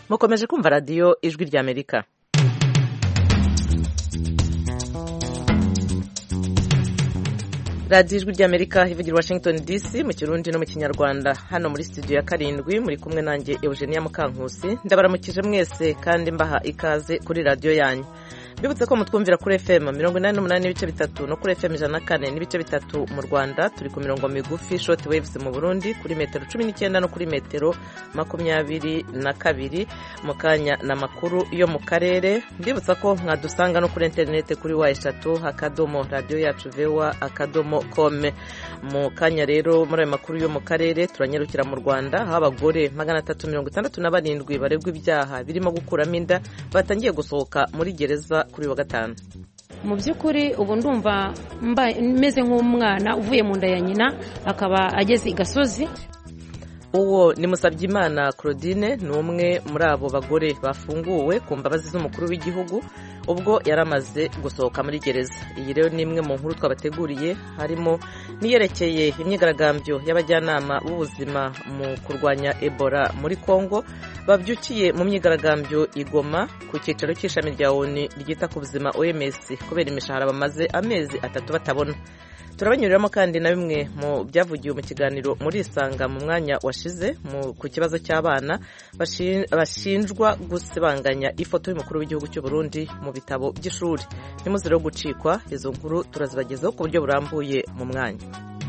mukomeje kumva radiyo ijwi ry'amerika radiyo ijwi ry'amerika ivugira washington dc mu kirundi no mu kinyarwanda hano muri studio ya karindwi muri kumwe nanjye eugenia mukankusi ndabaramukije mwese kandi mbaha ikaze kuri radiyo yanyu mbibutse ko mutwumvira kuri fm mirongo inani n'umunani n'ibice bitatu no kuri fm ijana na kane n'ibice bitatu mu rwanda turi ku mirongo migufi short waves mu burundi kuri metero cumi n'icyenda no kuri metero makumyabiri na kabiri mu kanya na makuru yo mu karere mbibutsa ko mwadusanga no kuri interineti kuri wa eshatu akadomo radiyo yacu vewa akadomo kome mu kanya rero muri ayo makuru yo mu karere turanyarukira mu rwanda aho abagore magana atatu mirongo itandatu na barindwi baregwa ibyaha birimo gukuramo inda batangiye gusohoka muri gereza kuri wa gatanu mu by'ukuri ubu ndumva meze nk'umwana uvuye mu nda ya nyina akaba ageze i gasozi uwo ni Musabyimana claudine ni umwe muri abo bagore bafunguwe ku mbabazi z'umukuru w'igihugu ubwo yari amaze gusohoka muri gereza iyi rero ni imwe mu nkuru twabateguriye harimo n'iyerekeye imyigaragambyo y'abajyanama b'ubuzima mu kurwanya ebola muri congo babyukiye mu myigaragambyo igoma ku cyicaro cy'ishami rya oni ryita ku buzima oms kubera imishahara bamaze amezi atatu batabona turabanyuriramo kandi na bimwe mu byavugiwe mu kiganiro muri isanga mu mwanya washize ku kibazo cy'abana bashinjwa gusibanganya ifoto y'umukuru w'igihugu cy'u Burundi mu bitabo by'ishuri ntimuzire yo gucikwa izo nkuru turazibagezaho ku buryo burambuye mu mwanya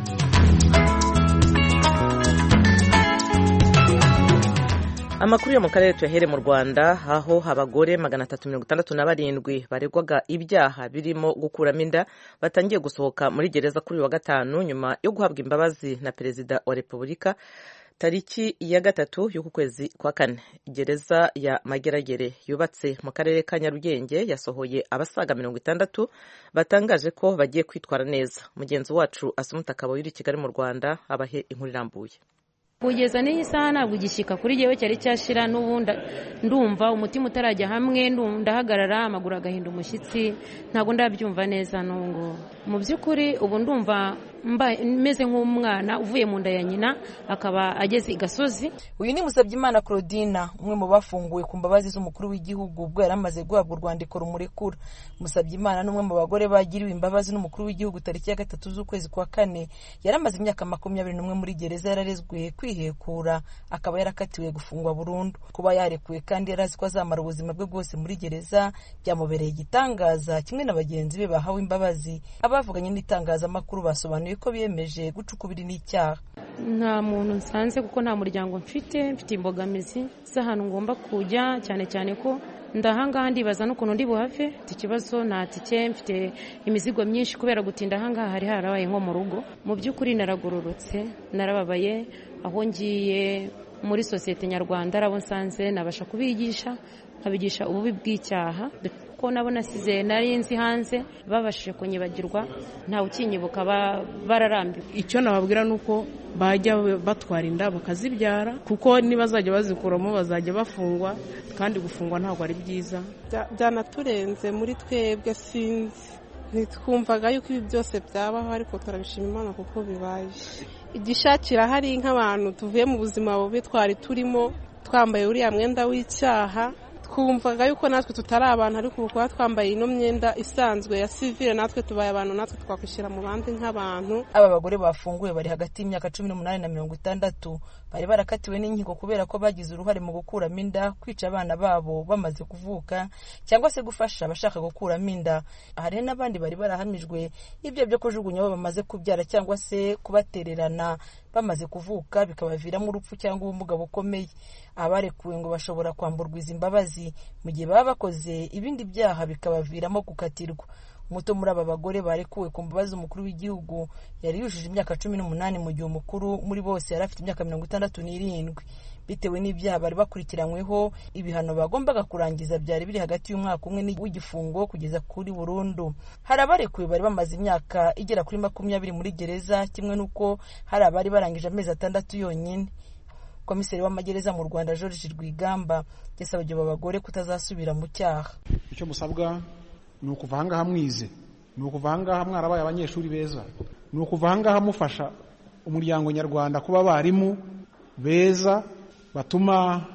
amakuru yo mu karere tuyahere mu rwanda aho abagore magana atatu mirongo itandatu na barindwi baregwaga ibyaha birimo gukuramo inda batangiye gusohoka muri gereza kuri uyu wa gatanu nyuma yo guhabwa imbabazi na perezida wa repubulika tariki ya gatatu y'uku kwezi kwa kane gereza ya mageragere yubatse mu karere ka nyarugenge yasohoye abasaga mirongo itandatu batangaje ko bagiye kwitwara neza mugenzi wacu asumuta akaba uri i kigali mu rwanda abahe inkuru irambuye kugeza n'iyi saha ntabwo igishyika kuri jyewe cyari cyashira n'ubundi ndumva umutima utarajya hamwe ndahagarara amaguru agahinda umushyitsi ntabwo ndabyumva neza n'ubu mu by'ukuri ubu ndumva meze nk'umwana uvuye mu nda ya nyina akaba ageze i gasozi uyu ni Musabyimana claudine umwe mu bafunguwe ku mbabazi z'umukuru w'igihugu ubwo yari amaze guhabwa urwandiko rumurekura Musabyimana ni umwe mu bagore bagiriwe imbabazi n'umukuru w'igihugu tariki ya gatatu z'ukwezi kwa kane yari amaze imyaka makumyabiri n'umwe muri gereza yararezwe kwihekura akaba yarakatiwe gufungwa burundu kuba yarekuwe kandi yari azi ko azamara ubuzima bwe bwose muri gereza byamubereye igitangaza kimwe na bagenzi be bahawe imbabazi abavuganye n'itangazamakuru basobanuye ko biyemeje guca ukubiri n'icyaha nta muntu nsanze kuko nta muryango mfite mfite imbogamizi z'ahantu ngomba kujya cyane cyane ko ndahangaha ndibaza n'ukuntu ndi buhave mfite ikibazo nta tike mfite imizigo myinshi kubera gutinda ahangaha hari harabaye nko mu rugo mu by'ukuri naragororotse narababaye aho ngiye muri sosiyete nyarwanda arabo nsanze nabasha kubigisha nkabigisha ububi bw'icyaha ko nabo nasize nari nzi hanze babashije kunyibagirwa ntawe ukinyibuka bararambiwe icyo nababwira ni uko bajya batwara inda bakazibyara kuko nibazajya bazikuramo bazajya bafungwa kandi gufungwa ntabwo ari byiza byanaturenze muri twebwe sinzi ntitwumvaga yuko ibi byose byabaho ariko turabishima imana kuko bibaye igishakira hari nk'abantu tuvuye mu buzima bubi twari turimo twambaye uriya mwenda w'icyaha twumvaga yuko natwe tutari abantu ariko ubu kuba twambaye ino myenda isanzwe ya sivire natwe tubaye abantu natwe twakwishyira mu bandi nk'abantu aba bagore bafunguwe bari hagati y'imyaka cumi n'umunani na mirongo itandatu bari barakatiwe n'inkiko kubera ko bagize uruhare mu gukuramo inda kwica abana babo bamaze kuvuka cyangwa se gufasha abashaka gukuramo inda hari n'abandi bari barahamijwe ibyo byo kujugunya abo bamaze kubyara cyangwa se kubatererana bamaze kuvuka bikabaviramo urupfu cyangwa ubumuga bukomeye abarekuwe ngo bashobora kwamburwa izi mbabazi mu gihe baba bakoze ibindi byaha bikabaviramo gukatirwa umuto muri aba bagore barekuwe ku mbabazi umukuru w'igihugu yari yujuje imyaka cumi n'umunani mu gihe umukuru muri bose yari afite imyaka mirongo itandatu n'irindwi bitewe n'ibyaha bari bakurikiranyweho ibihano bagombaga kurangiza byari biri hagati y'umwaka umwe w'igifungo kugeza kuri burundu hari abarekuwe bari bamaze imyaka igera kuri makumyabiri muri gereza kimwe n'uko hari abari barangije amezi atandatu yonyine komiseri w'amagereza mu rwanda george rwigamba yasabye aba bagore kutazasubira mu cyaha icyo musabwa ni ukuva ahangaha mwize ni ukuva ahangaha mwarabaye abanyeshuri beza ni ukuva ahangaha mufasha umuryango nyarwanda kuba abarimu beza batuma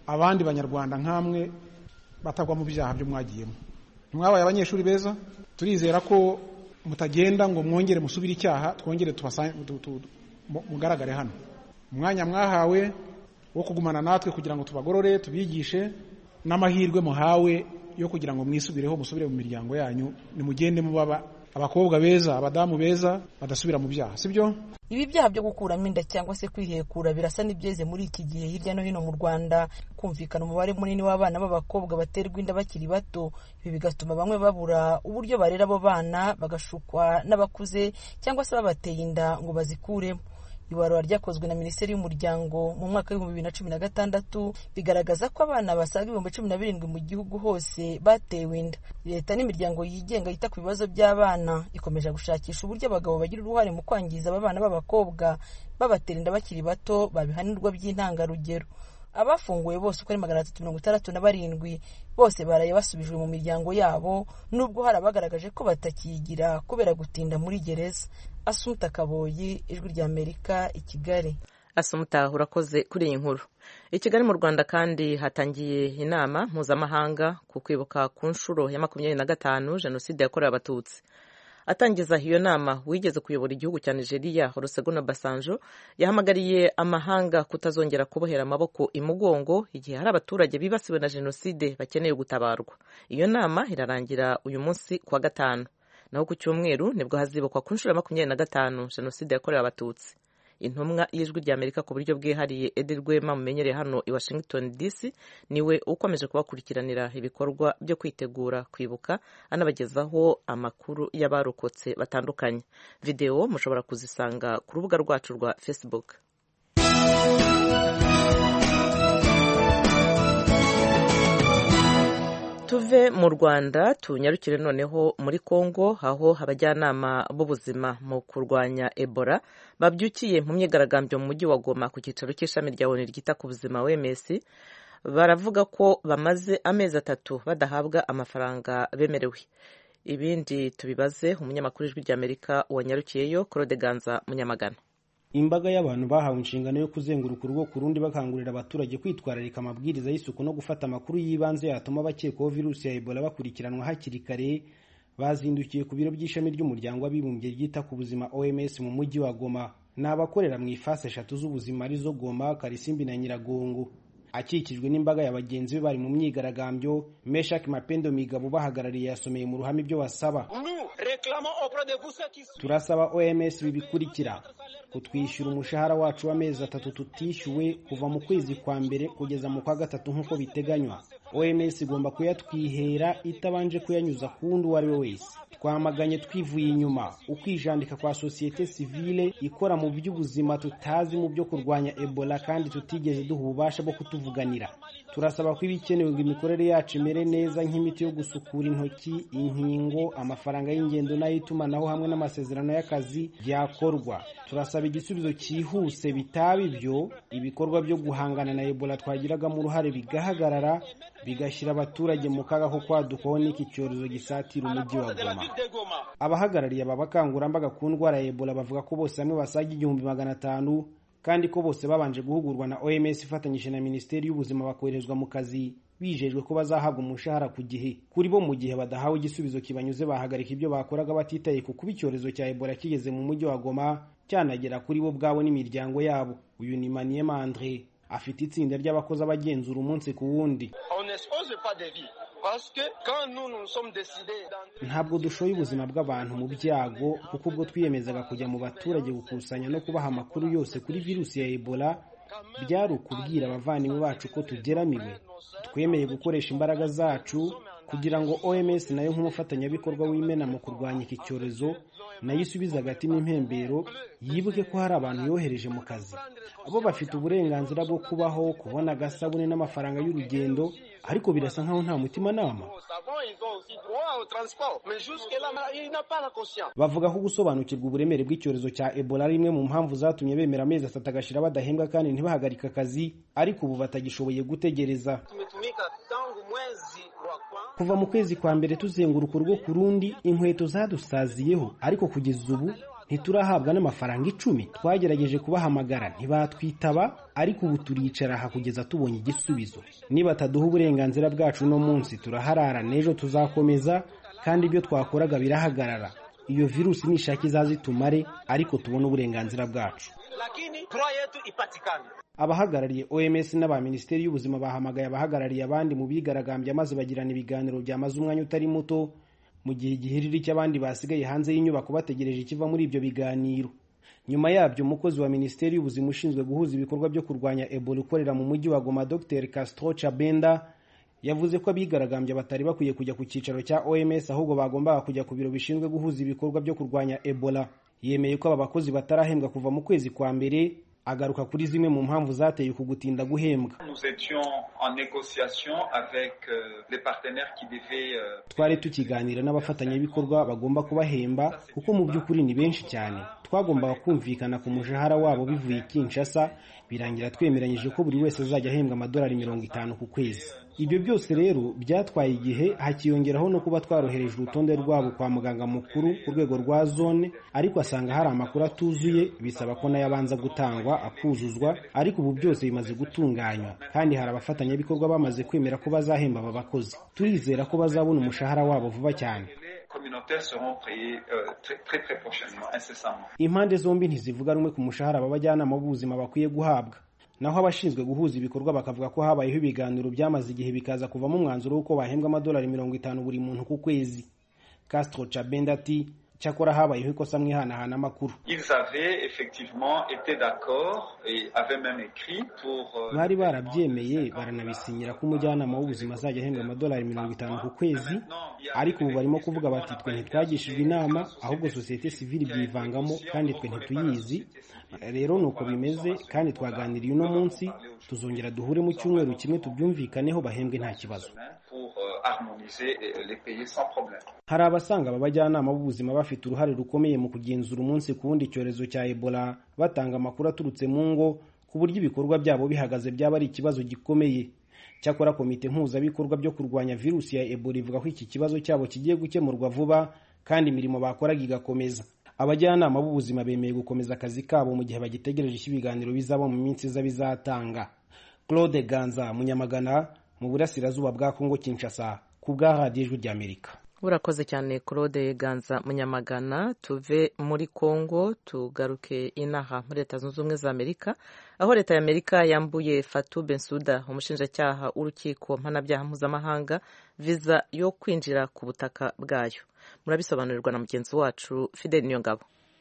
abandi banyarwanda nk'amwe batagwa mu byaha byo mwagiyemo ntimwabaye abanyeshuri beza turizera ko mutagenda ngo mwongere musubire icyaha twongere mugaragare hano umwanya mwahawe wo kugumana natwe kugira ngo tubagorore tubigishe n'amahirwe muhawe yo kugira ngo mwisubireho musubire mu miryango yanyu nimugende mubaba abakobwa beza abadamu beza badasubira mu byaha sibyo ibi byaha byo gukuramo inda cyangwa se kwihekura birasa n'ibyeze muri iki gihe hirya no hino mu rwanda kumvikana umubare munini w'abana b'abakobwa baterwa inda bakiri bato ibi bigatuma bamwe babura uburyo barera abo bana bagashukwa n'abakuze cyangwa se babateye inda ngo bazikuremo ibarura ryakozwe na minisiteri y'umuryango mu mwaka w'ibihumbi bibiri na cumi na gatandatu bigaragaza ko abana basaga ibihumbi cumi na birindwi mu gihugu hose batewe inda leta n'imiryango yigenga yita ku bibazo by'abana ikomeje gushakisha uburyo abagabo bagira uruhare mu kwangiza aba bana b'abakobwa babatera inda bakiri bato babihanirwa by'intangarugero abafunguwe bose uko ari magana atatu mirongo itandatu na barindwi bose baraye basubijwe mu miryango yabo nubwo hari abagaragaje ko batakiyigira kubera gutinda muri gereza asumuta kaboyi ijwi ry'amerika i kigali asumuta urakoze kuri iyi nkuru i kigali mu rwanda kandi hatangiye inama mpuzamahanga ku kwibuka ku nshuro ya makumyabiri na gatanu jenoside yakorewe abatutsi atangiza iyo nama wigeze kuyobora igihugu cya nigeria olusegun basanjo yahamagariye amahanga kutazongera kubohera amaboko imugongo igihe hari abaturage bibasiwe na jenoside bakeneye gutabarwa iyo nama irarangira uyu munsi kuwa gatanu naho ku cyumweru nibwo hazibukwa ku nshuro ya makumyabiri na gatanu jenoside yakorewe abatutsi intumwa y'ijwi ry'amerika ku buryo bwihariye edi rwema mumenyereye hano i washington dc niwe ukomeje kubakurikiranira ibikorwa byo kwitegura kwibuka anabagezaho amakuru y'abarokotse batandukanye videwo mushobora kuzisanga ku rubuga rwacu rwa facebook tuve mu rwanda tunyarukire noneho muri congo aho abajyanama b'ubuzima mu kurwanya ebola babyukiye mu myigaragambyo mu mujyi wa goma ku cyicaro cy'ishami rya oni ryita ku buzima wms baravuga ko bamaze amezi atatu badahabwa amafaranga bemerewe ibindi tubibaze umunyamakuru w'ijwi ry'amerika wanyarukiyeyo claude ganza munyamagana imbaga y'abantu bahawe inshingano yo kuzenguruka urugo ku rundi bakangurira abaturage kwitwararika amabwiriza y'isuku no gufata amakuru y'ibanze yatuma abakekwaho virusi ya ebola bakurikiranwa hakiri kare bazindukiye ku biro by'ishami ry'umuryango w'abibumbye ryita ku buzima oms mu mujyi wa goma ni abakorera mu ifasi eshatu z'ubuzima arizo goma karisimbi na nyiragongo akikijwe n'imbaga ya bagenzi be bari mu myigaragambyo meshak mapendo migabo bahagarariye yasomeye mu ruhame ibyo basaba turasaba oms bibikurikira kutwishyura umushahara wacu w'amezi atatu tutishyuwe kuva mu kwezi kwa mbere kugeza mu kwa gatatu nk'uko biteganywa oms igomba kuyatwihera itabanje kuyanyuza ku wundi uwo ari we wese twamaganye twivuye inyuma ukwijandika kwa sosiyete sivile ikora mu by'ubuzima tutazi mu byo kurwanya ebola kandi tutigeze duha ububasha bwo kutuvuganira turasaba ko ibikenewe ngo imikorere yacu imere neza nk'imiti yo gusukura intoki inkingo amafaranga y'ingendo n'ay'itumanaho hamwe n'amasezerano y'akazi byakorwa turasaba igisubizo cyihuse bitaba ibyo ibikorwa byo guhangana na ebola twagiragamo uruhare bigahagarara bigashyira abaturage mu kaga ko kwadukaho n'iki cyorezo gisatira umujyi wa goma abahagarariye aba bakangurambaga ku ndwara ya ebola bavuga ko bose hamwe basaga igihumbi magana atanu kandi ko bose babanje guhugurwa na oms ifatanyije na minisiteri y'ubuzima bakoherezwa mu kazi bijejwe ko bazahabwa umushahara ku gihe kuri bo mu gihe badahawe igisubizo kibanyuze bahagarika ibyo bakoraga batitaye ku kuba icyorezo cya ebola kigeze mu mujyi wa goma cyanagera kuri bo ubwabo n'imiryango yabo uyu ni maniyema andre afite itsinda ry'abakozi abagenzura umunsi ku wundi ntabwo dushoye ubuzima bw'abantu mu byago kuko ubwo twiyemezaga kujya mu baturage gukusanya no kubaha amakuru yose kuri virusi ya ebola byari ukubwira abavandimwe bacu ko tugeramiwe twemeye gukoresha imbaraga zacu kugira ngo oms nayo nk'umufatanyabikorwa w'imena mu kurwanya iki cyorezo nayo isubize hagati n'impembero yibuke ko hari abantu yohereje mu kazi abo bafite uburenganzira bwo kubaho kubona agasabune n'amafaranga y'urugendo ariko birasa nkaho nta mutimanama bavuga ko gusobanukirwa uburemere bw'icyorezo cya ebola ari imwe mu mpamvu zatumye bemera amezi atatu agashira badahembwa kandi ntibahagarike akazi ariko ubu batagishoboye gutegereza kuva mu kwezi kwa mbere tuzenguruka urugo ku rundi inkweto zadusaziyeho ariko kugeza ubu ntiturahabwa n'amafaranga icumi twagerageje kubahamagara ntibatwitaba ariko ubu turicara aha kugeza tubonye igisubizo niba bataduha uburenganzira bwacu uno munsi turaharara n'ejo tuzakomeza kandi ibyo twakoraga birahagarara iyo virusi nishaka izaza itumare ariko tubone uburenganzira bwacu abahagarariye oms n'aba minisiteri y'ubuzima bahamagaye abahagarariye abandi mu bigaragambya maze bagirana ibiganiro byamaze umwanya utari muto mu gihe igihiriri cy'abandi basigaye hanze y'inyubako bategereje ikiva muri ibyo biganiro nyuma yabyo umukozi wa minisiteri y'ubuzima ushinzwe guhuza ibikorwa byo kurwanya ebola ukorera mu mujyi wa goma dr castro chabenda yavuze ko abigaragambya batari bakwiye kujya ku cyicaro cya oms ahubwo bagombaga kujya ku biro bishinzwe guhuza ibikorwa byo kurwanya ebola yemeye ko aba bakozi batarahembwa kuva mu kwezi kwa mbere agaruka kuri zimwe mu mpamvu zateye uku gutinda guhembwa twari tukiganira n'abafatanyabikorwa bagomba kubahemba kuko mu by'ukuri ni benshi cyane twagombaga kumvikana ku mushahara wabo bivuye i kinshasa birangira twemeranyije ko buri wese azajya ahembwa amadolari mirongo itanu ku kwezi ibyo byose rero byatwaye igihe hakiyongeraho no kuba twarohereje urutonde rwabo kwa muganga mukuru ku rwego rwa zone ariko asanga hari amakuru atuzuye bisaba ko nayo abanza gutangwa akuzuzwa ariko ubu byose bimaze gutunganywa kandi hari abafatanyabikorwa bamaze kwemera ko bazahemba aba bakozi turizera ko bazabona umushahara wabo vuba cyane impande zombi ntizivuga rumwe ku mushahara abajyanama b'ubuzima bakwiye guhabwa naho abashinzwe guhuza ibikorwa bakavuga ko habayeho ibiganiro byamaze igihe bikaza kuvamo umwanzuro w'uko bahembwa amadolari mirongo itanu buri muntu ku kwezi castro cabenda ati cyakora habayeho ikosa mu ihanahana amakuru bari barabyemeye baranabisinyira ko umujyanama w'ubuzima azajya ahembwa amadolari mirongo itanu ku kwezi ariko ubu barimo kuvuga bati twe ntitwagishijwe inama ahubwo sosiyete sivili byivangamo kandi twe ntituyizi rero ni uko bimeze kandi twaganiriye uno munsi tuzongera duhure mu cyumweru kimwe tubyumvikaneho bahembwe nta kibazo hari abasanga aba bajyanama b'ubuzima bafite uruhare rukomeye mu kugenzura umunsi ku wundi icyorezo cya ebola batanga amakuru aturutse mu ngo ku buryo ibikorwa byabo bihagaze byaba ari ikibazo gikomeye cyakora komite mpuzabikorwa byo kurwanya virusi ya ebola ivuga ko iki kibazo cyabo kigiye gukemurwa vuba kandi imirimo bakoraga igakomeza abajyanama b'ubuzima bemeye gukomeza akazi kabo mu gihe bagitegereje icyo ibiganiro bizaba mu minsi iza bizatanga claude ganza munyamagana mu burasirazuba bwa kongo kinshasa ku bwa radiyo ijwi ry'amerika urakoze cyane claude ganza munyamagana tuve muri congo tugaruke inaha muri leta zunze ubumwe za amerika aho leta ya amerika yambuye fatu bensuda umushinjacyaha w'urukiko mpanabyaha mpuzamahanga viza yo kwinjira ku butaka bwayo murabisobanurirwa na mugenzi wacu fidel niyongabo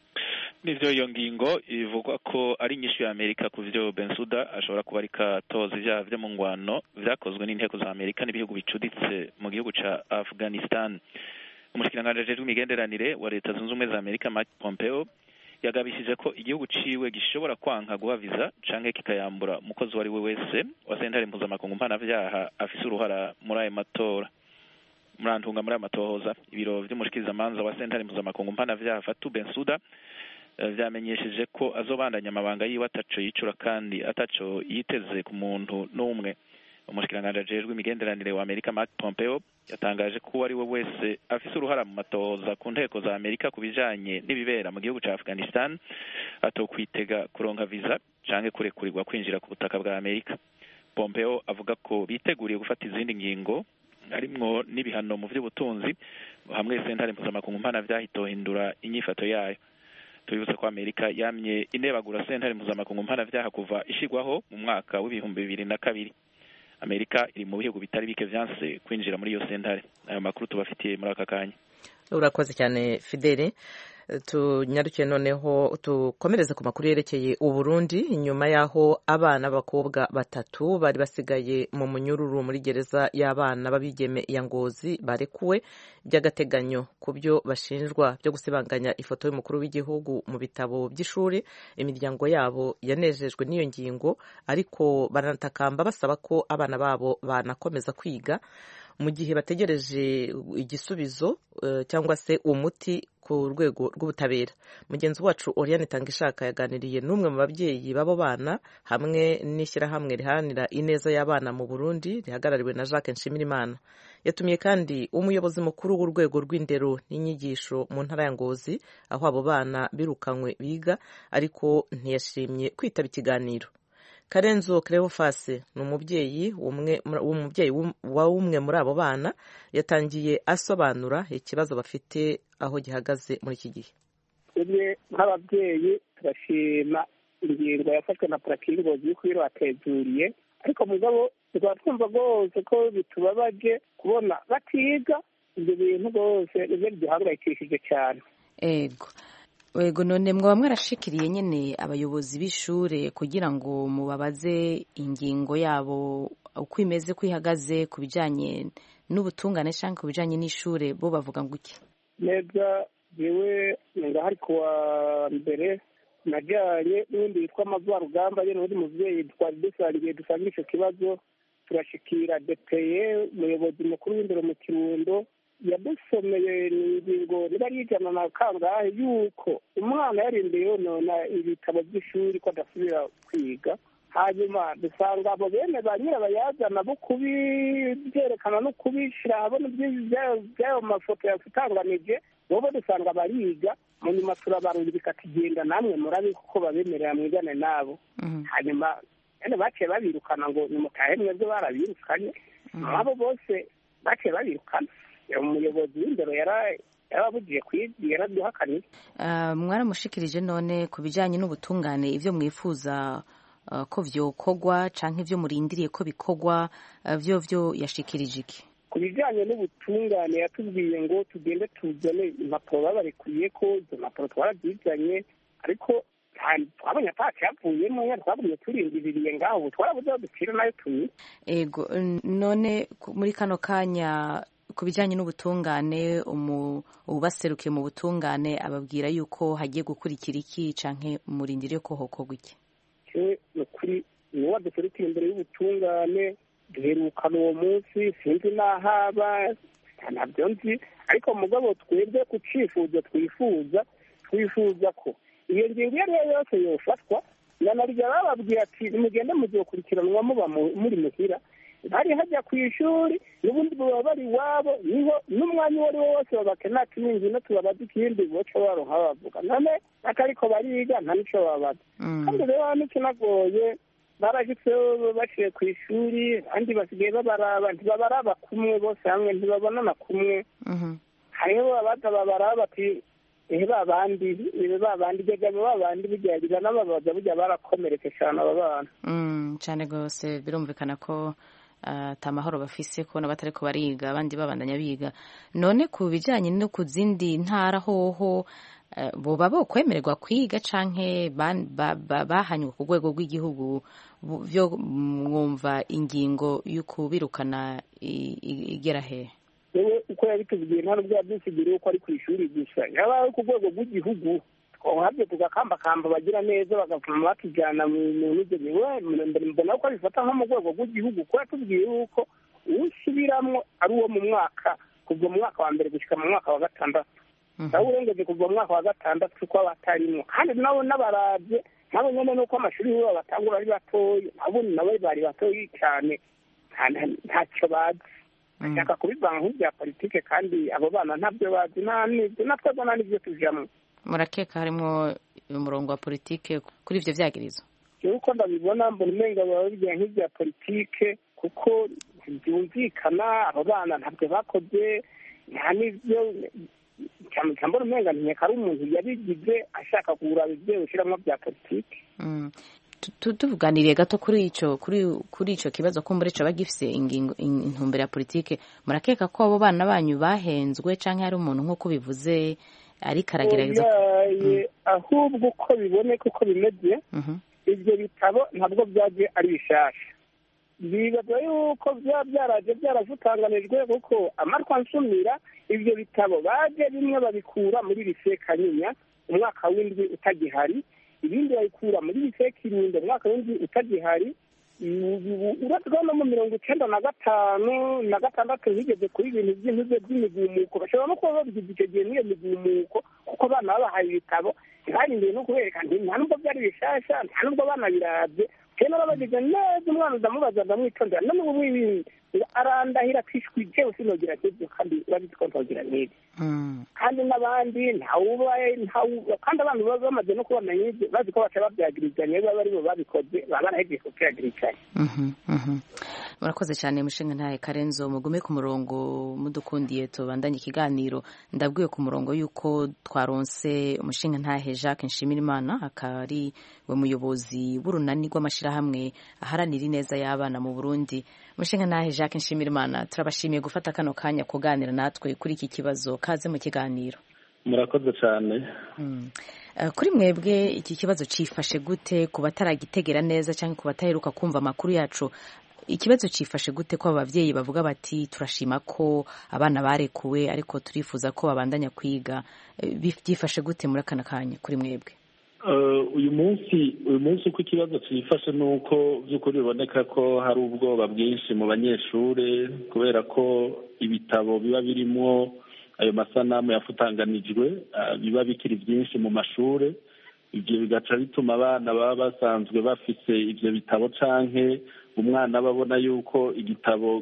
nivyo iyo ngingo ivugwa ko ari inyishu ya amerika ku vyo bensuda ashobora kuba ariko atoza ivyaha vyo mu ngwano vyakozwe n'inteko za amerika n'ibihugu bicuditse mu gihugu ca afghanistan umushikiranganji ajejwe imigenderanire wa leta zunze ubumwe za amerika mike pompeo yagabishije ko igihugu ciwe gishobora kwanka guha viza canke kikayambura umukozi uwo ari we wese wa sentare mpuzamakungu mpanavyaha afise uruhara muri ayo matora murantunga muri ayo matohoza ibiro vy'umushikirizamanza wa sentare mpuzamakungu mpanavyaha fatu bensuda vyamenyesheje ko azobandanya amabanga yiwe ataco yicura kandi ataco yiteze ku muntu n'umwe umushikiranganji ajejwe imigenderanire wa amerika mark pompeo yatangaje ko uwo ari we wese afise uruhara mu matohoza ku nteko za amerika ku bijanye n'ibibera mu gihugu ca afghanistan atokwitega kuronka viza canke kurekurirwa kwinjira ku butaka bwa amerika pompeo avuga ko biteguriye gufata izindi ngingo harimwo n'ibihano mu vy'ubutunzi hamwe sentare mpuzamakungu mpana vyahitohindura inyifato yayo tubibutse ko amerika yamye inebagura sentare mpuzamakungu mpanavyaha kuva ishigwaho mu mwaka w'ibihumbi bibiri na kabiri amerika iri mu bihugu bitari bike vyanse kwinjira muri iyo sentare ayo makuru tubafitiye muri aka kanya urakoze cyane fidele tunyarukiye noneho tukomereze ku makuru yerekeye uburundi nyuma y'aho abana b'abakobwa batatu bari basigaye mu munyururu muri gereza y'abana b'abigeme ya ngozi barekuwe by'agateganyo ku byo bashinjwa byo gusibanganya ifoto y'umukuru w'igihugu mu bitabo by'ishuri imiryango yabo yanejejwe n'iyo ngingo ariko baranatakamba basaba ko abana babo banakomeza kwiga mu gihe bategereje igisubizo cyangwa se umuti ku rwego rw'ubutabera mugenzi wacu Oriane Tangishaka yaganiriye n'umwe mu babyeyi b'abo bana hamwe n'ishyirahamwe riharanira ineza y'abana mu Burundi rihagarariwe na Jacques Nshimirimana yatumiye kandi umuyobozi mukuru w'urwego rw'indero n'inyigisho mu ntara ya Ngozi aho abo bana birukanywe biga ariko ntiyashimye kwitaba ikiganiro Karenzo Cleophas ni umubyeyi umubyeyi wa umwe muri abo bana yatangiye asobanura ikibazo bafite aho gihagaze muri iki gihe twebwe nk'ababyeyi turashima ingingo yafashwe na purakingozi y'uko iyo batezuriye ariko mugabo tukaba twumva rwose ko bitubabaje kubona batiga ibyo bintu rwose nibyo biduhangayikishije cyane ego ego none mwaba mwarashikiriye nyine abayobozi b'ishure kugira ngo mubabaze ingingo yabo uko imeze ko ihagaze ku bijyanye n'ubutungane cyangwa ku bijyanye n'ishure bo bavuga ngo iki neza yewe ngahari ku wa mbere najyanye n'undi witwa amavarugamba ye n'undi mubyeyi twari dusangiye dusanga icyo kibazo turashikira depeye umuyobozi mukuru w'indero mu kirundo yadusomeye ingingo niba ari ijana na kangahe yuko umwana yarindiye yonona ibitabo by'ishuri ko adasubira kwiga hanyuma dusanga abo bene ba nyirabayazana bo kubibyerekana no kubishyira ahabona by'ayo mafoto yatanganije bobo dusanga bariga mu nyuma turabarungika tugenda namwe murabe kuko babemerera mwigane nabo hanyuma bene baciye babirukana ngo nimutahe mwebwe barabirukanye abo bose baciye babirukana umuyobozi w'indero yarabugiye kwiga yaraduhakaniye mwaramushikirije none ku bijyanye n'ubutungane ibyo mwifuza ko byokorwa cyangwa ibyo murindiriye ko bikorwa byo byo yashikirije iki ku bijyanye n'ubutungane yatubwiye ngo tugende tuzane impapuro babarekuye ko izo mpapuro twarazizanye ariko twabonye atacyavuyemo twagumye turindiriye ngaho ubu twarabuze aho dukira nayo tunyine ego none muri kano kanya ku bijyanye n'ubutungane ubaserukiye mu butungane ababwira yuko hagiye gukurikira iki cyangwa murindire ko hokorwa iki ni ukuri ni uwo duserukiye imbere y'ubutungane duherukana uwo munsi sinzi n'ahaba ntabyo nzi ariko mugabo twebwe ku cyifuzo twifuza twifuza ko iyo ngingo iyo ari yo yose yofatwa nanarya bababwira ati nimugende muzokurikiranwa muba muri muhira bari hajya ku ishuri n'ubundi baba bari iwabo niho n'umwanya uwo ari wo wose babakenera ati n'ingino tubabaza ikindi boca baronka bavuga none atariko bariga nta n'icyo babaza kandi rero n'ikinagoye barashyitseho baciye ku ishuri abandi basigaye babaraba ntibabaraba kumwe bose hamwe ntibabonana kumwe hariho abaza babaraba bati ehe babandi ibe babandi jyaga babandi bijyagira n'ababaza burya barakomeretse cyane aba bana cyane rwose birumvikana ko atamahoro bafise kubona batari ko bariga abandi babandanya biga none ku bijyanye no ku zindi ntara hoho boba bokwemererwa kwiga canke bahanywe ku rwego rw'igihugu byo mwumva ingingo y'ukubirukana igera hehe yewe uko yabitubwiye nta nubwo yadusigiriye uko ari ku ishuri gusa yaba ari ku rwego rw'igihugu twabyo tugakambakamba bagira neza bagavuma batujyana mu ntuge mbere mbona ko bifata nko mu rwego rw'igihugu kuko yatubwiye yuko uwusubiramwo ari uwo mu mwaka kuva mu mwaka wa mbere gushyika mu mwaka wa gatandatu nawe urengeje kuva mu mwaka wa gatandatu ko batarimwo kandi nabo n'abarabye nabo nyine nuko amashuri yabo batangura ari batoya nabundi nabo bari batoya cyane ntacyo bazi bashaka kubivanga nk'ibya politike kandi abo bana ntabyo bazi nta n'ibyo natwe nta n'ibyo tujyamo murakeka harimo umurongo wa politike kuri ibyo byagirizo yewe uko ndabibona mbona umenga baba bigira nk'ibya politike kuko byumvikana abo bana ntabyo bakoze nta n'ibyo cyane cyane mbona umenga nkeka ari umuntu yabigize ashaka kugura ibyo ushyiramo bya politike tuvuganiriye gato kuri icyo kuri icyo kibazo ko muri cyo bagifise intumbero ya politike murakeka ko abo bana banyu bahenzwe cyangwa hari umuntu nk'uko bivuze ariko aragerageza ahubwo uko biboneka uko bimeze ibyo bitabo ntabwo byagiye ari bishasha bibaza yuko byaba byaraje byaravutanganijwe kuko amatwa nsumira ibyo bitabo baje bimwe babikura muri lise kanyinya umwaka w'indwi utagihari ibindi babikura muri lise kirundo umwaka w'indwi utagihari uretse ko no mu mirongo icyenda na gatanu na gatandatu bigeze kuri ibintu by'intuze by'imigumuko bashobora no kuba babigize icyo gihe n'iyo migumuko kuko abana babahaye ibitabo ntibarindiye no kubereka nta nubwo byari bishasha nta nubwo banabirabye kera babagize neza umwana ndamubaza ndamwitondera none ubu mwibindi arandahira atishwi jewe sinogira nk'ibyo kandi urabizi ko ntogira nk'ibyo kandi n'abandi ntawubaye kandi abantu baba bamaze no kubamenya ibyo bazi ko baca babyagirizanya baba ari bo babikoze baba barahejeje kubyagirizanya murakoze cyane mushinga ntaye karenzo mugume ku murongo mudukundiye tubandanye ikiganiro ndabwiwe ku murongo y'uko twaronse umushinga ntahe jacques nshimirimana akaba ari we muyobozi w'urunani rw'amashyirahamwe aharanira ineza y'abana mu burundi umushinga ntahe jacques nshimirimana turabashimiye gufata kano kanya kuganira natwe kuri iki kibazo kaze mu kiganiro murakoze cyane kuri mwebwe iki kibazo cyifashe gute ku bataragitegera neza cyangwa ku bataheruka kumva amakuru yacu ikibazo cyifashe gute ko ababyeyi bavuga bati turashima ko abana barekuwe ariko turifuza ko babandanya kwiga byifashe gute muri aka kanya kuri mwebwe uyu munsi uyu munsi uko ikibazo cyifashe ni uko by'ukuri biboneka ko hari ubwoba bwinshi mu banyeshuri kubera ko ibitabo biba birimo ayo masanamu yafutanganijwe biba bikiri byinshi mu mashuri ibyo bigaca bituma abana baba basanzwe bafite ibyo bitabo canke umwana aba abona yuko igitabo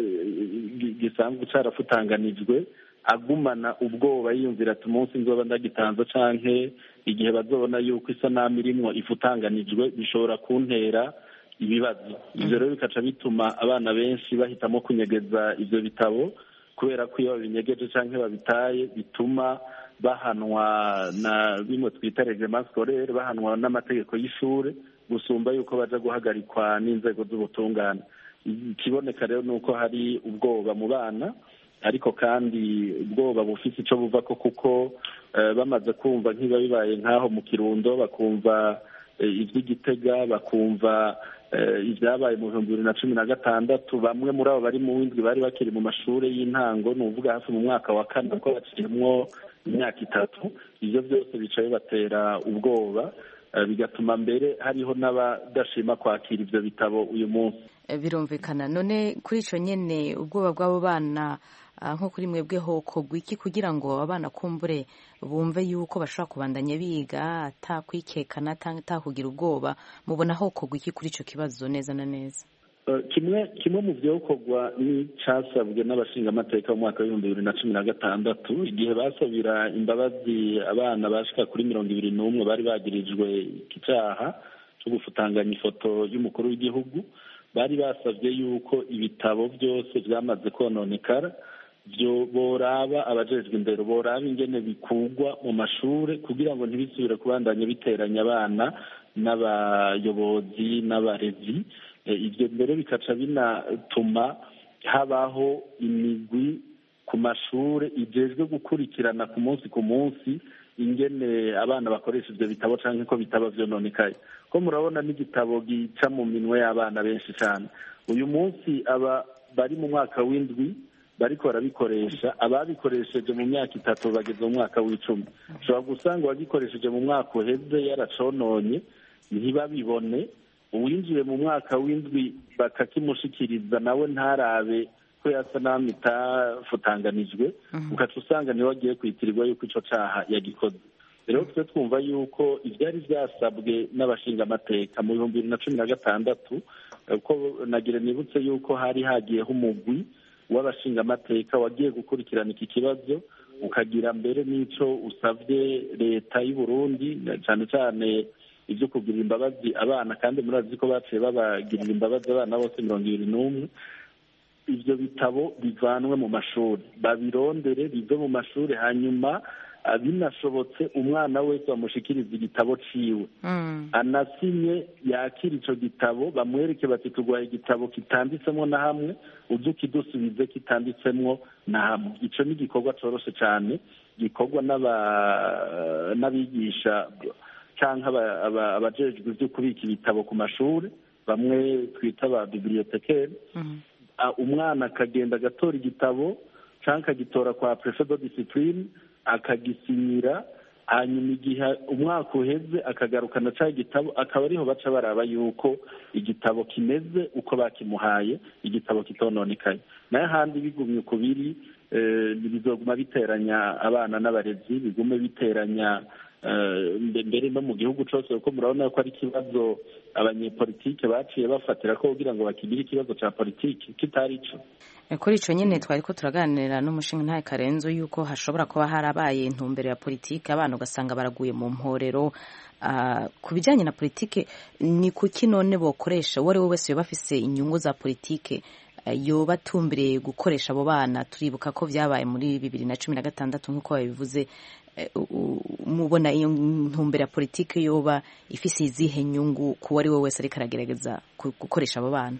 gisanzwe cyarafutanganijwe agumana ubwoba yiyumvira ati umunsi nzoba ndagitanze canke igihe bazobona yuko isanamu irimwo ifutanganijwe bishobora kuntera ibibazo ibyo rero bikaca bituma abana benshi bahitamo kunyegeza ibyo bitabo kubera ko iyo babinyegeje cyangwa babitaye bituma bahanwa na bimwe twita reglement scolaire bahanwa n'amategeko y'ishuri gusumba yuko baja guhagarikwa n'inzego z'ubutungane ikiboneka rero ni uko hari ubwoba mu bana ariko kandi ubwoba bufite icyo buva ko kuko bamaze kumva nk'ibiba bibaye nk'aho mu kirundo bakumva iby'igitega bakumva ibyabaye mu bihumbi bibiri na cumi na gatandatu bamwe muri abo bari mu w'indwi bari bakiri mu mashuri y'intango ni ukuvuga hafi mu mwaka wa kane ko bakirimo imyaka itatu ibyo byose bica bibatera ubwoba bigatuma mbere hariho n'abadashima kwakira ibyo bitabo uyu munsi birumvikana none kuri icyo nyine ubwoba bw'abo bana nko kuri mwebwe hokorwa iki kugira ngo abana kumbure bumve yuko bashobora kubandanya biga atakwikekana atakugira ubwoba mubona hokorwa iki kuri icyo kibazo neza na neza kimwe kimwe mu byokorwa n'icyasabwe n'abashingamateka mu mwaka w'ibihumbi bibiri na cumi na gatandatu igihe basabira imbabazi abana bashika kuri mirongo ibiri n'umwe bari bagirijwe iki cyaha cyo gufutanganya ifoto y'umukuru w'igihugu bari basabye yuko ibitabo byose byamaze kononekara byo boraba abajejwe indero boraba ingene bikugwa mu mashuri kugira ngo ntibisubire kubandanya biteranya abana n'abayobozi n'abarezi ibyo mbere bikaca binatuma habaho imigwi ku mashuri igejwe gukurikirana ku munsi ku munsi ingene abana bakoresha ibyo bitabo cyangwa ko bitaba byononekaye ko murabona n'igitabo gica mu minwe y'abana benshi cyane uyu munsi aba bari mu mwaka w'indwi bariko barabikoresha ababikoresheje mu myaka itatu bageze mu mwaka w'icumi ushobora gusanga uwagikoresheje mu mwaka uheze yaracononye ntibabibone uwinjiye mu mwaka w'indwi bakakimushikiriza nawe ntarabe ko yasa naho itafutanganijwe ugaca usanga niwe agiye kwitirirwa yuko icyo cyaha yagikoze rero twe twumva yuko ibyari byasabwe n'abashingamateka mu bihumbi bibiri na cumi na gatandatu ko nagira nibutse yuko hari hagiyeho umugwi w'abashingamateka wagiye gukurikirana iki kibazo ukagira mbere n'icyo usabye leta y'u Burundi cyane cyane ibyo kugirira imbabazi abana kandi murazi ko baciye babagirira imbabazi abana bose mirongo ibiri n'umwe ibyo bitabo bivanwe mu mashuri babirondere bive mu mashuri hanyuma binashobotse umwana wese bamushikiriza igitabo ciwe anasinye yakira ico gitabo bamwereke bati turwaye igitabo kitanditsemo na hamwe uze ukidusubize kitanditsemwo na hamwe ico ni igikorwa coroshe cane gikorwa n'abigisha canke abajejwe ivyo kubika ibitabo ku mashuri bamwe twita ba bibliotekeri umwana akagenda agatora igitabo cyangwa akagitora kwa prefe de discipline akagisinyira hanyuma igihe umwaka uheze akagarukana cya gitabo akaba ariho baca baraba yuko igitabo kimeze uko bakimuhaye igitabo kitononekaye nayo ahandi bigumye uko biri bizoguma biteranya abana n'abarezi bigume biteranya mbere no mu gihugu cyose kuko murabona ko ari ikibazo abanyepolitike baciye bafatira ko kugira ngo bakigire ikibazo cya politiki kitari cyo kuri icyo nyine twari ko turaganira n'umushinga ntayo karenzo yuko hashobora kuba harabaye intumbero ya politiki abana ugasanga baraguye mu mporero ku bijyanye na politiki ni kuki none bokoresha uwo ari we wese yoba afise inyungu za politiki yoba atumbiriye gukoresha abo bana turibuka ko byabaye muri bibiri na cumi na gatandatu nk'uko babivuze mubona iyo ntumbero ya politiki yoba ifise izihe nyungu ku ari we wese ariko aragerageza gukoresha abo bana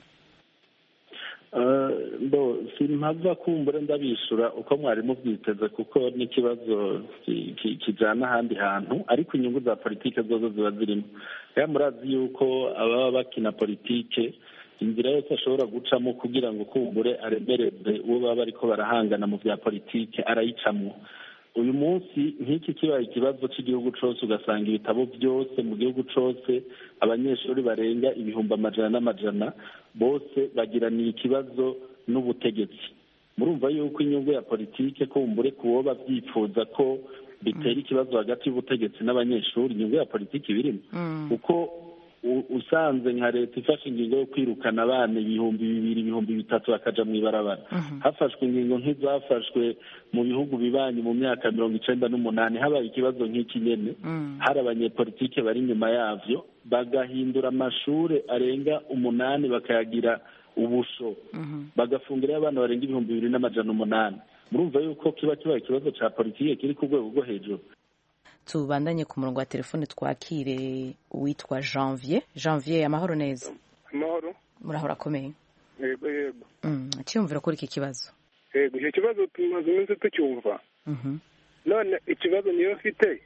simpava kumbure ndabishyura uko mwari mubyiteze kuko n'ikibazo kijyana ahandi hantu ariko inyungu za politiki zozo ziba zirimo rero murazi yuko ababa bakina politiki inzira yose ashobora gucamo kugira ngo kumbure aremereze uwo baba bariko barahangana mu bya politiki arayicamo uyu munsi nk'iki kibaye ikibazo cy'igihugu cyose ugasanga ibitabo byose mu gihugu cyose abanyeshuri barenga ibihumbi amajana n'amajana bose bagiraniye ikibazo n'ubutegetsi murumva yuko inyungu ya politike kumbure ku wo babyifuza ko bitera ikibazo hagati y'ubutegetsi n'abanyeshuri inyungu ya politiki birimo kuko usanze nka leta ifashe ingingo yo kwirukana abana ibihumbi bibiri ibihumbi bitatu bakaja mu ibarabara hafashwe ingingo nk'izafashwe mu bihugu bibanyi mu myaka mirongo icenda n'umunani habaye ikibazo nk'iki nyene hari abanyepolitike bari inyuma yavyo bagahindura amashure arenga umunani bakayagira ubusho bagafungirayo abana barenga ibihumbi bibiri n'amajana umunani murumva yuko kiba kibaye ikibazo ca politike kiri ku rwego rwo hejuru tubandanye ku murongo wa telefone twakire uwitwa janvier janvier amahoro neza amahoro murahora akomeye yego yego cyiyumvira kuri iki kibazo yego icyo kibazo tumaze iminsi tucyumva none ikibazo niyo mfite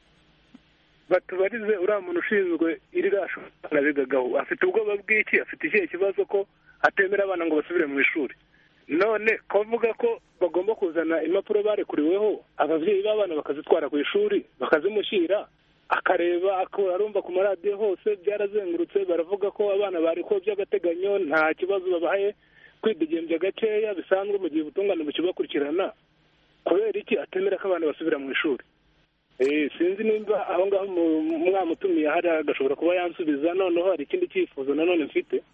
batubarize uriya muntu ushinzwe irira bigagaho afite ubwoba bw'iki afite ikihe kibazo ko atemera abana ngo basubire mu ishuri none kuvuga ko bagomba kuzana impapuro barekuriweho ababyeyi b'abana bakazitwara ku ishuri bakazimushyira akareba arumva ku maradiyo hose byarazengurutse baravuga ko abana barekuwe by'agateganyo nta kibazo babahaye kwidegembya gakeya bisanzwe mu gihe ubutungane bukibakurikirana kubera iki atemera ko abana basubira mu ishuri sinzi nimba aho ngaho mwamutumiye hari agashobora kuba yansubiza noneho hari ikindi cyifuzo nanone mfite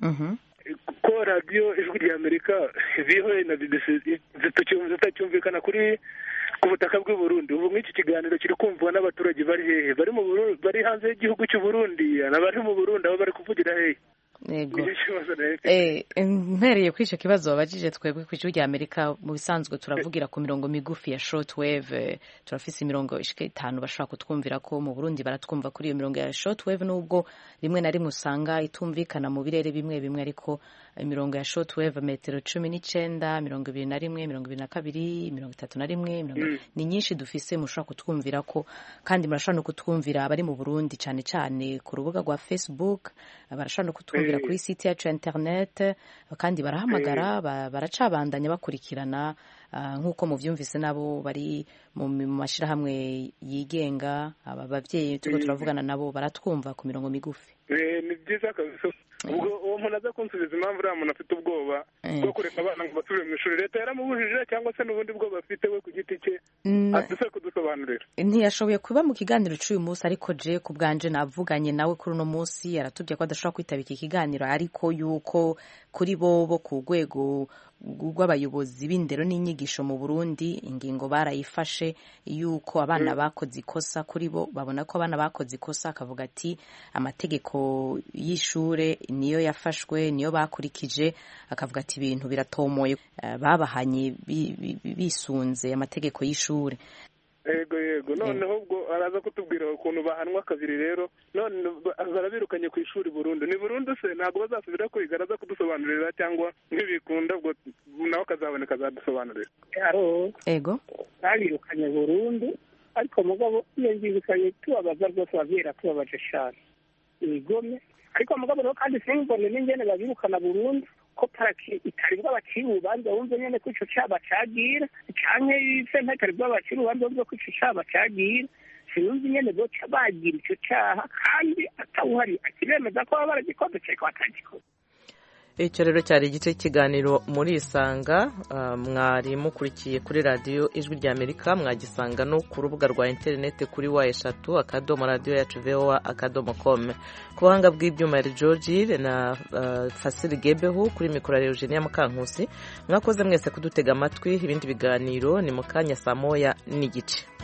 ko radiyo ijwi rya amerika vihoye na bbc zitacyumvikana kuri ku butaka bw'i Burundi ubu nk'iki kiganiro kiri kumvwa n'abaturage bari hehe bari mu bari hanze y'igihugu cy'u Burundi n'abari mu Burundi aho bari kuvugira hehe yego mpereye kuri icyo kibazo babajije twebwe ku ijwi rya amerika mu bisanzwe turavugira ku mirongo migufi ya shortwave turafise imirongo ishika itanu bashobora kutwumvira ko mu burundi baratwumva kuri iyo mirongo ya shortwave nubwo rimwe na rimwe usanga itumvikana mu birere bimwe bimwe ariko imirongo ya shortwave metero cumi n'icenda mirongo ibiri na rimwe mirongo ibiri na kabiri mirongo itatu na rimwe ni nyinshi dufise mushobora kutwumvira ko kandi murashobora no kutwumvira abari mu burundi cyane cyane ku rubuga rwa facebook barashobora no kutwumvira kuri site yacu ya internet kandi barahamagara baracabandanya bakurikirana nk'uko mubyumvise nabo bari mu mashyirahamwe yigenga aba babyeyi turiko turavugana nabo baratwumva ku mirongo migufi ni byiza kabisa ubwo uwo muntu aza kunsubiza impamvu uriya muntu afite ubwoba bwo kureka abana ngo basubire mu ishuri leta yaramubujije cyangwa se n'ubundi bwoba afite we ku giti cye aduse kudusobanurira ntiyashoboye kuba mu kiganiro cy'uyu munsi ariko je ku bwanje navuganye nawe kuri uno munsi aratubwiye ko adashobora kwitaba iki kiganiro ariko yuko kuri bo bo ku rwego rw'abayobozi b'indero n'inyigisho mu burundi ingingo barayifashe yuko abana bakoze ikosa kuri bo babona ko abana bakoze ikosa akavuga ati amategeko y'ishure niyo yafashwe niyo bakurikije akavuga ati ibintu biratomoye babahanye bisunze amategeko y'ishure yego yego noneho ubwo araza kutubwira ukuntu bahanwa kabiri rero none barabirukanye ku ishuri burundu ni burundu se ntabwo bazasubira kwiga araza kudusobanurira cyangwa ntibikunda ubwo nawe akazaboneka azadusobanurira yego babirukanye burundu ariko mugabo iyo ngingo ikaba tubabaza rwose ababyeyi tubabaje cyane ibigome ariko mugabo rero kandi simbone n'ingene babirukana burundu ko paraki itari bw'abakiri urubanza wumve nyene ko ico caba cagira canke sentare itari bw'abakiri urubanza wumve ko ico caba cagira sinumva ingene boca bagira icyo cyaha kandi atawuhari akiremeza ko baba baragikoze cyangwa batagikoze icyo rero cyari igice cy'ikiganiro muri isanga mwari mukurikiye kuri radiyo ijwi rya amerika mwagisanga no ku rubuga rwa interineti kuri wa eshatu akadomo radiyo yacu voa akadomo kome ku buhanga bw'ibyuma ya george na fasiri gebeho kuri mikoro ya eugenia mukankusi mwakoze mwese kudutega amatwi ibindi biganiro ni mu kanya saa moya n'igice